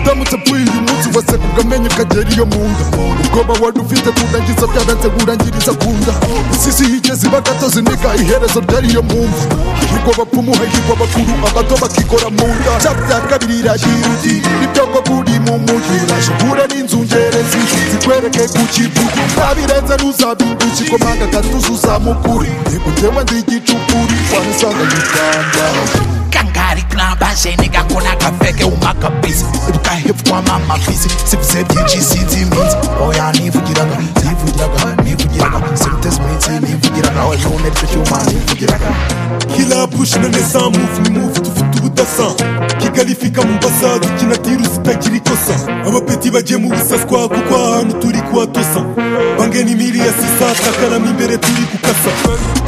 uramutse apfuye uyu munsi waseguka amenyo ukagera iyo mu nda ubwoba wari ufite kurangiza byaranze burangiriza ku nda isisi yigeze ibagatozi niga iherezo ryari iyo mwumva hahirwa abapfumu hahirwa abakuru abato bakikora mu nda bya bya kabiri iragira uti nibyo ngo buri mu mujyi uraje n'inzungerezi zikwereke ku kivugo ntabirenze ntuzabimbe ikikomanga gatuza uzamukure yego njyewe ndi igicukuri wanisanga mu rwanda kangari knabaje nega kona kafeke umaka busy bukahepfwa mama busy sivuze byinshi sinzi iminsi oya nivugiraga nivugiraga nivugiraga simuteze iminsi nivugiraga oya ubona aricyo cyuma nivugiraga Kila push na nesa move ni move dufite ubudasa Kigali fika mu basa dukina tiru zitagira ikosa Abapeti bagiye mu busaswa kuko ahantu turi kuhatosa Bange ni miri ya sisa takaramo imbere turi gukasa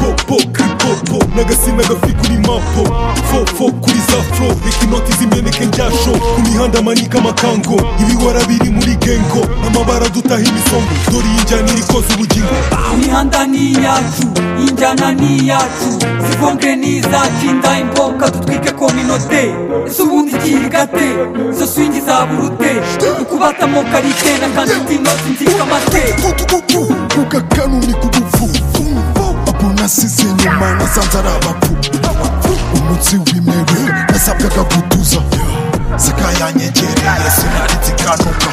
Po po kri po po n'agasimba gafi kuri mapo Fo fo kuri za fro reka inoti zimeneke njyasho Ku mihanda manika amakango ibihora biri muri gengo N'amabara dutaha imisongo dore iyi njyana iri koza ubugingo imihanda ni iyacu injyana ni iyacu zivongere ni izacu inda imboga dutwike kominote ese ubundi ikiga te izo swingi zaburute ukubatamo karite na kandida inoti nzikamate kukakanuni kudufu abo nasize inyuma nasanze ari abapfu umunsi w'imere nasabwaga gutuza zikayanyegereye sinaritsikanuka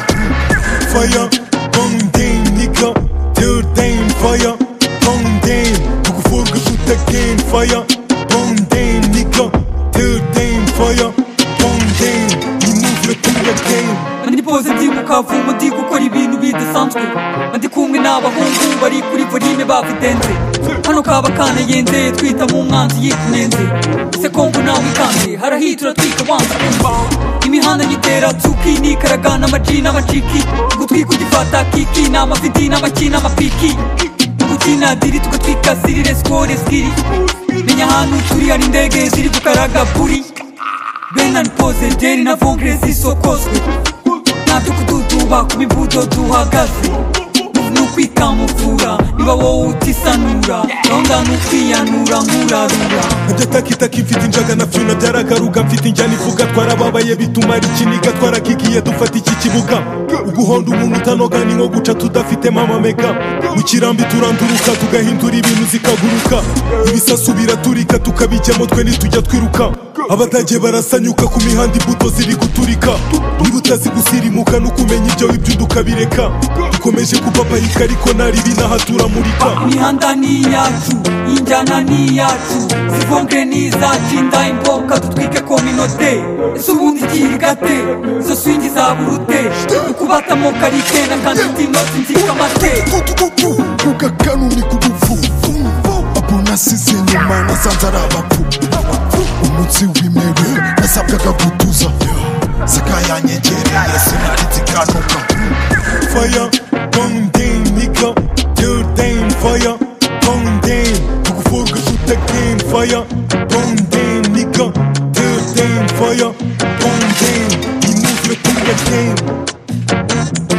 fire, bang dang nigga, till dang fire, bang dang, looking for a good again fire, bang dang nigga, till dang fire, bang dang, you move like king again. mandi pose ndibuka vumo ndi gukora ibintu bidasanzwe mandi kumwe n'abahungu bari kuri volume bavidenze hano kaba kanayenze twita mu mwanzi yikunenze ese kongo nawe ikanze harahitura twika wanze kumva imihanda nyitera tsuki nikaraga n'amaji n'amaciki ugutwika ugifata kiki n'amavidi n'amaki n'amapiki gukina diri tugatwika sirire skore skiri menya ahantu turi hari indege ziri gukaraga buri benan pose njeri na vongere zisokozwe ntabyo kududuba ku mibudo duhagaze ni ukwikamuvura niba wowe utisanura gahunda ni ukwiyanura nkurarura Nkajya takitaka mfite injaga na fyuna byaragaruka mfite injyana ivuga twarababaye bituma ari ikiniga twarakigiye dufata iki kibuga uguhonda umuntu utanoga ni nko guca tudafite mama mega mu kirambi turanduruka tugahindura ibintu zikaguruka ibisasu biraturika tukabijyamo twe ntitujya twiruka abatage barasanyuka ku mihanda imbuto ziri guturika niba utazi gusirimuka no kumenya ibyo wibyuduka bireka dukomeje kupapayika ariko nta ribi n'ahaturamurika imihanda ni iyacu injyana ni iyacu zivongere ni izacu inda imboga dutwike kominote ese ubundi ikiga te izo swingi zaburute ukubatamo karite na kandida inoti nzikamate kukakanuni kudufu abo nasize inyuma nasanze ari abapfu umunsi w'imere nasabwaga gutuza zikayanyegereye sinaritsikanuka fire, bang dang nigga, till dang fire, bang dang, looking for a good again fire, bang dang nigga, till dang fire, bang dang, you move like king again.